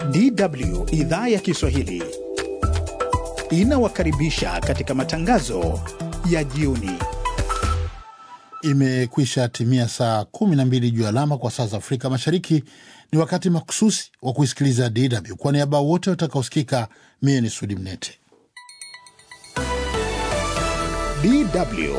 DW idhaa ya Kiswahili inawakaribisha katika matangazo ya jioni. Imekwisha timia saa 12 juu alama kwa saa za Afrika Mashariki. Ni wakati makususi wa kuisikiliza DW. Kwa niaba wote watakaosikika, mie ni Sudi Mnete. DW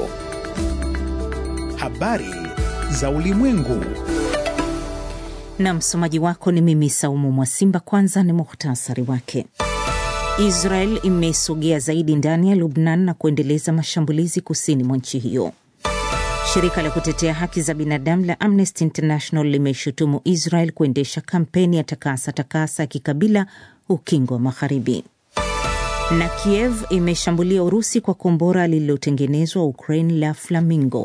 habari za ulimwengu. Na msomaji wako ni mimi Saumu Mwasimba. Kwanza ni muhtasari wake. Israel imesogea zaidi ndani ya Lubnan na kuendeleza mashambulizi kusini mwa nchi hiyo. Shirika la kutetea haki za binadamu la Amnesty International limeshutumu Israel kuendesha kampeni ya takasa takasa ya kikabila ukingo wa Magharibi. Na Kiev imeshambulia Urusi kwa kombora lililotengenezwa Ukraine la Flamingo.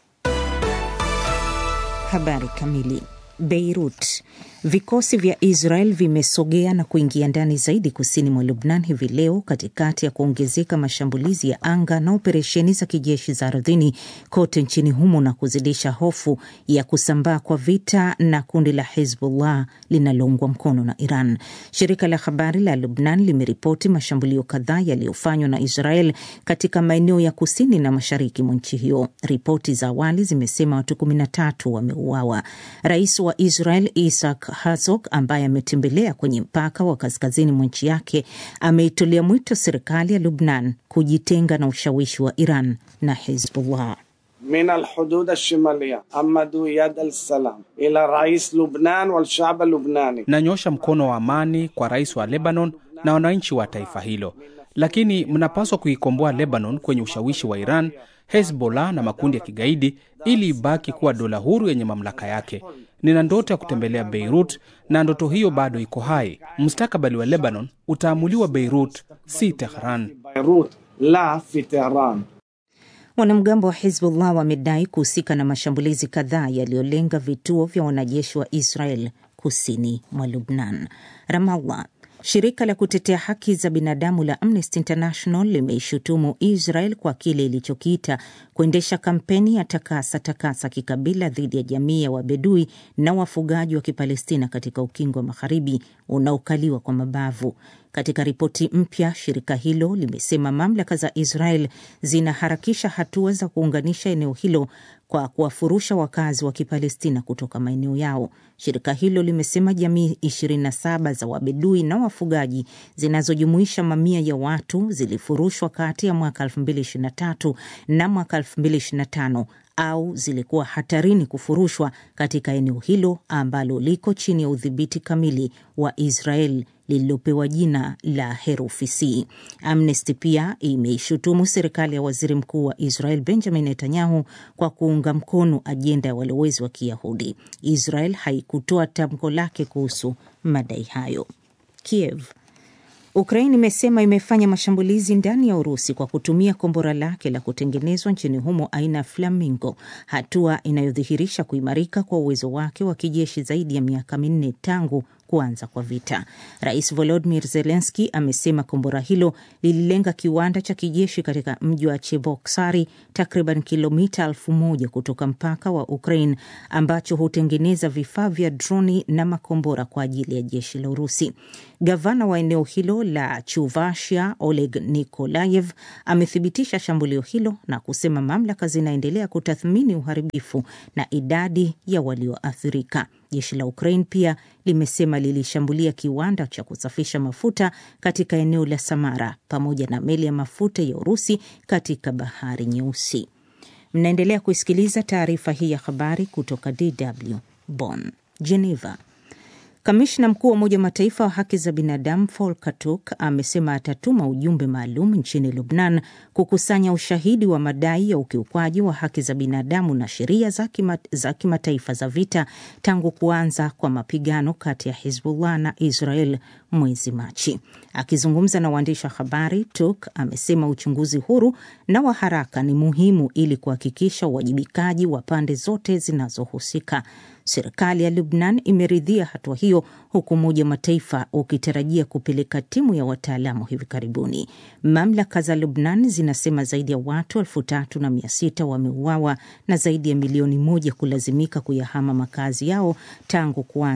Habari kamili. Beirut. Vikosi vya Israel vimesogea na kuingia ndani zaidi kusini mwa Lubnan hivi leo katikati ya kuongezeka mashambulizi ya anga na operesheni za kijeshi za ardhini kote nchini humo na kuzidisha hofu ya kusambaa kwa vita na kundi la Hezbollah linaloungwa mkono na Iran. Shirika la habari la Lubnan limeripoti mashambulio kadhaa yaliyofanywa na Israel katika maeneo ya kusini na mashariki mwa nchi hiyo. Ripoti za awali zimesema watu 13 wameuawa. Rais wa Israel Isaac Herzog ambaye ametembelea kwenye mpaka wa kaskazini mwa nchi yake ameitolea mwito serikali ya Lubnan kujitenga na ushawishi wa Iran na Hezbollah. min alhudud alshimaliya amadu yad alsalam ila rais Lubnan walshab lubnani, nanyosha mkono wa amani kwa rais wa Lebanon na wananchi wa taifa hilo, lakini mnapaswa kuikomboa Lebanon kwenye ushawishi wa Iran, Hezbollah na makundi ya kigaidi ili ibaki kuwa dola huru yenye mamlaka yake. Nina ndoto ya kutembelea Beirut na ndoto hiyo bado iko hai. Mustakabali wa Lebanon utaamuliwa Beirut, si Tehran. Beirut la fi Tehran. Wanamgambo wa Hezbollah wamedai kuhusika na mashambulizi kadhaa yaliyolenga vituo vya wanajeshi wa Israel kusini mwa Lubnan. Ramallah. Shirika la kutetea haki za binadamu la Amnesty International limeishutumu Israel kwa kile ilichokiita kuendesha kampeni ya takasa takasa kikabila dhidi ya jamii ya Wabedui na wafugaji wa Kipalestina katika ukingo wa Magharibi unaokaliwa kwa mabavu. Katika ripoti mpya, shirika hilo limesema mamlaka za Israel zinaharakisha hatua za kuunganisha eneo hilo kwa kuwafurusha wakazi wa Kipalestina kutoka maeneo yao. Shirika hilo limesema jamii 27 za Wabedui na wafugaji zinazojumuisha mamia ya watu zilifurushwa kati ya mwaka 2023 na mwaka 2025 au zilikuwa hatarini kufurushwa katika eneo hilo ambalo liko chini ya udhibiti kamili wa Israel lililopewa jina la herufi C. Amnesty pia imeishutumu serikali ya waziri mkuu wa Israel Benjamin Netanyahu kwa kuunga mkono ajenda ya walowezi wa Kiyahudi. Israel haikutoa tamko lake kuhusu madai hayo. Kiev Ukraine imesema imefanya mashambulizi ndani ya Urusi kwa kutumia kombora lake la kutengenezwa nchini humo aina ya Flamingo, hatua inayodhihirisha kuimarika kwa uwezo wake wa kijeshi zaidi ya miaka minne tangu kuanza kwa vita. Rais Volodymyr Zelensky amesema kombora hilo lililenga kiwanda cha kijeshi katika mji wa Cheboksari, takriban kilomita elfu moja kutoka mpaka wa Ukraine, ambacho hutengeneza vifaa vya droni na makombora kwa ajili ya jeshi la Urusi. Gavana wa eneo hilo la Chuvashia, Oleg Nikolayev, amethibitisha shambulio hilo na kusema mamlaka zinaendelea kutathmini uharibifu na idadi ya walioathirika. Jeshi la Ukraine pia limesema lilishambulia kiwanda cha kusafisha mafuta katika eneo la Samara pamoja na meli ya mafuta ya Urusi katika Bahari Nyeusi. Mnaendelea kuisikiliza taarifa hii ya habari kutoka DW Bonn. Geneva. Kamishna mkuu wa Umoja wa Mataifa wa haki za binadamu Volker Turk amesema atatuma ujumbe maalum nchini Lubnan kukusanya ushahidi wa madai ya ukiukwaji wa haki za binadamu na sheria za kimataifa za vita tangu kuanza kwa mapigano kati ya Hezbollah na Israel mwezi Machi. Akizungumza na waandishi wa habari, Turk amesema uchunguzi huru na wa haraka ni muhimu ili kuhakikisha uwajibikaji wa pande zote zinazohusika. Serikali ya Lubnan imeridhia hatua hiyo huku Umoja wa Mataifa ukitarajia kupeleka timu ya wataalamu hivi karibuni. Mamlaka za Lubnan zinasema zaidi ya watu elfu tatu na mia sita wameuawa na zaidi ya milioni moja kulazimika kuyahama makazi yao tangu kuanza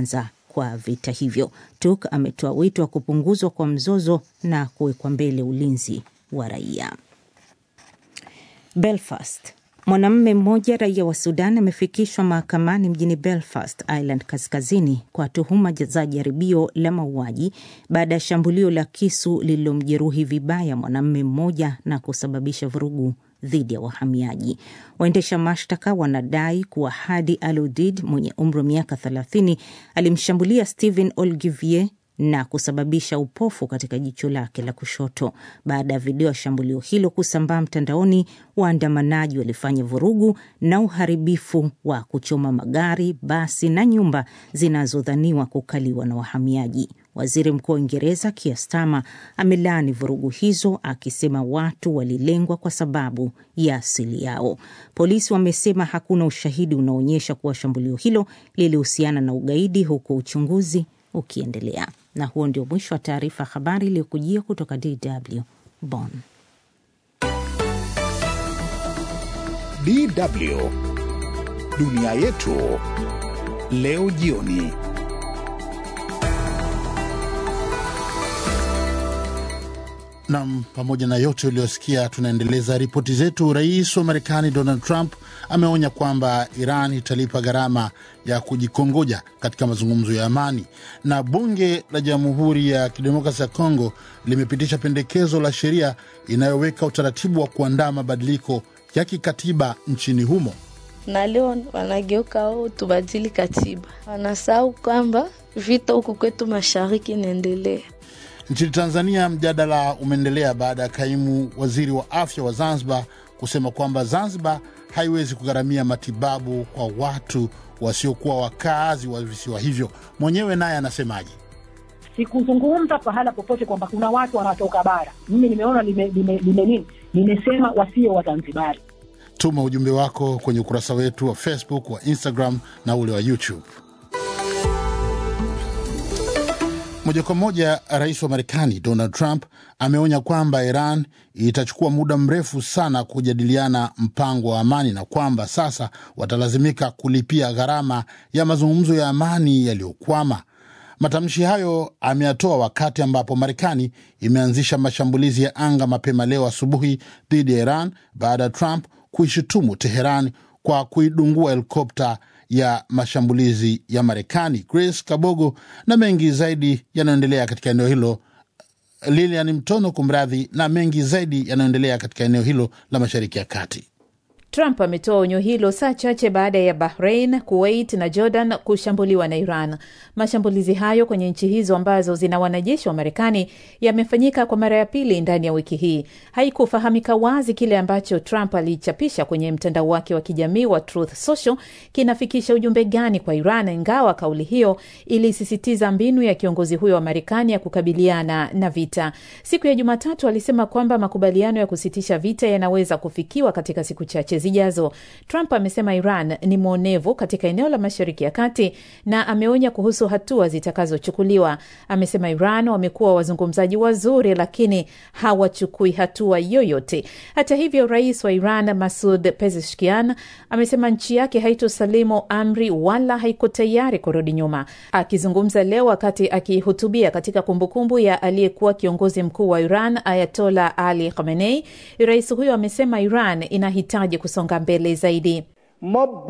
kwa vita hivyo. Turk ametoa wito wa kupunguzwa kwa mzozo na kuwekwa mbele ulinzi wa raia. Belfast. Mwanamume mmoja raia wa Sudan amefikishwa mahakamani mjini Belfast, Ireland Kaskazini, kwa tuhuma za jaribio la mauaji baada ya shambulio la kisu lililomjeruhi vibaya mwanamume mmoja na kusababisha vurugu dhidi ya wahamiaji. Waendesha mashtaka wanadai kuwa Hadi Aludid mwenye umri wa miaka 30 alimshambulia Stephen Olgivier na kusababisha upofu katika jicho lake la kushoto. Baada ya video ya shambulio hilo kusambaa mtandaoni, waandamanaji walifanya vurugu na uharibifu wa kuchoma magari, basi na nyumba zinazodhaniwa kukaliwa na wahamiaji. Waziri Mkuu wa Uingereza Keir Starmer amelaani vurugu hizo akisema watu walilengwa kwa sababu ya asili yao. Polisi wamesema hakuna ushahidi unaoonyesha kuwa shambulio hilo lilihusiana na ugaidi, huku uchunguzi ukiendelea. Na huo ndio mwisho wa taarifa ya habari iliyokujia kutoka DW Bonn. DW dunia yetu leo jioni. Nam, pamoja na yote uliyosikia, tunaendeleza ripoti zetu. Rais wa Marekani Donald Trump ameonya kwamba Iran italipa gharama ya kujikongoja katika mazungumzo ya amani, na bunge la Jamhuri ya Kidemokrasi ya Kongo limepitisha pendekezo la sheria inayoweka utaratibu wa kuandaa mabadiliko ya kikatiba nchini humo. na leo wanageuka wao tubadili katiba, wanasahau kwamba vita huku kwetu mashariki inaendelea. Nchini Tanzania, mjadala umeendelea baada ya kaimu waziri wa afya wa Zanzibar kusema kwamba Zanzibar haiwezi kugharamia matibabu kwa watu wasiokuwa wakazi wa visiwa hivyo. Mwenyewe naye anasemaje? Sikuzungumza pahala popote kwamba kuna watu wanatoka bara. Mimi nimeona lime, lime, lime nini, nimesema wasio Wazanzibari. Tuma ujumbe wako kwenye ukurasa wetu wa Facebook, wa Instagram na ule wa YouTube. Moja kwa moja, rais wa Marekani Donald Trump ameonya kwamba Iran itachukua muda mrefu sana kujadiliana mpango wa amani na kwamba sasa watalazimika kulipia gharama ya mazungumzo ya amani yaliyokwama. Matamshi hayo ameyatoa wakati ambapo Marekani imeanzisha mashambulizi ya anga mapema leo asubuhi dhidi ya Iran baada ya Trump kuishutumu Teheran kwa kuidungua helikopta ya mashambulizi ya Marekani. Grace Kabogo na mengi zaidi yanayoendelea katika eneo hilo. Lilian Mtono, kumradhi, na mengi zaidi yanayoendelea katika eneo hilo la Mashariki ya Kati. Trump ametoa onyo hilo saa chache baada ya Bahrain, Kuwait na Jordan kushambuliwa na Iran. Mashambulizi hayo kwenye nchi hizo ambazo zina wanajeshi wa Marekani yamefanyika kwa mara ya pili ndani ya wiki hii. Haikufahamika wazi kile ambacho Trump alichapisha kwenye mtandao wake wa kijamii wa Truth Social kinafikisha ujumbe gani kwa Iran, ingawa kauli hiyo ilisisitiza mbinu ya kiongozi huyo wa Marekani ya kukabiliana na vita. Siku ya Jumatatu alisema kwamba makubaliano ya kusitisha vita yanaweza kufikiwa katika siku chache zijazo. Trump amesema Iran ni mwonevu katika eneo la Mashariki ya Kati na ameonya kuhusu hatua zitakazochukuliwa. Amesema Iran wamekuwa wazungumzaji wazuri, lakini hawachukui hatua yoyote. Hata hivyo, rais wa Iran Masud Pezeshkian amesema nchi yake haitosalimu amri wala haiko tayari kurudi nyuma. Akizungumza leo wakati akihutubia katika kumbukumbu ya aliyekuwa kiongozi mkuu wa Iran Ayatola Ali Khamenei, rais huyo amesema Iran inahitaji kusonga mbele zaidi.